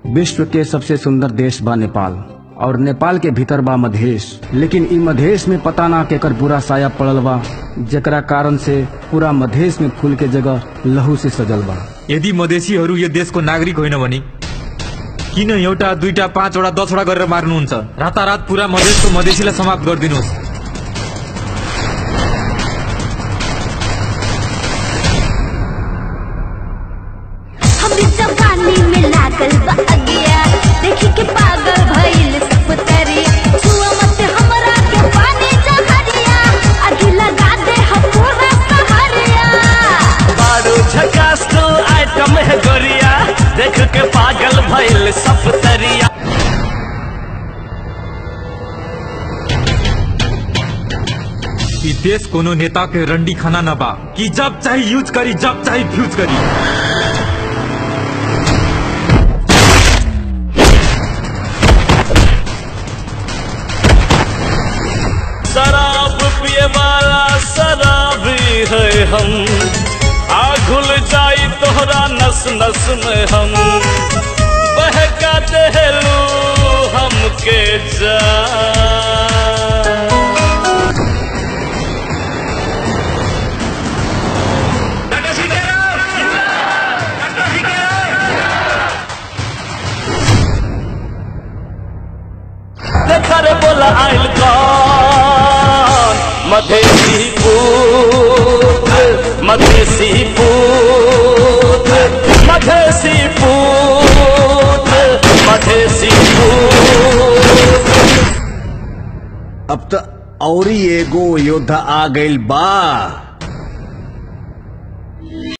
विश्व के सबसे सुंदर देश बा नेपाल और नेपाल के भीतर बा मधेश लेकिन ई मधेश में पता ना केकर बुरा साया पड़ल बा जेकरा कारण से पूरा मधेश में फूल के जगह लहू से सजल बा यदि मधेसीहरू यो देशको नागरिक होइन भने किन एउटा दुईटा पाँचवटा दसवटा गरेर मार्नुहुन्छ रातारात पुरा मधेसको मधेसीलाई समाप्त गरिदिनुहोस् हमरी जवानी में लागल बा अगिया देखी के पागल भइल सब तरी छुआ मत हमरा के पानी जहरिया आगे लगा दे हम पूरा सहरिया बारू झकास तो आइटम है गोरिया देख के पागल भइल सब तरिया ई देश कोनो नेता के रंडी खाना न बा कि जब चाहे यूज करी जब चाहे फ्यूज करी शराब पिए वाला शराबी है हम आ घुल जाई तोहरा नस नस में हम बहका देलू हमके जा देखा रे बोला आइल कौन मधेसी पूत मधेसी पूत मधेसी पूत मधेसी पूत अब तो औरी एगो योद्धा आ गइल बा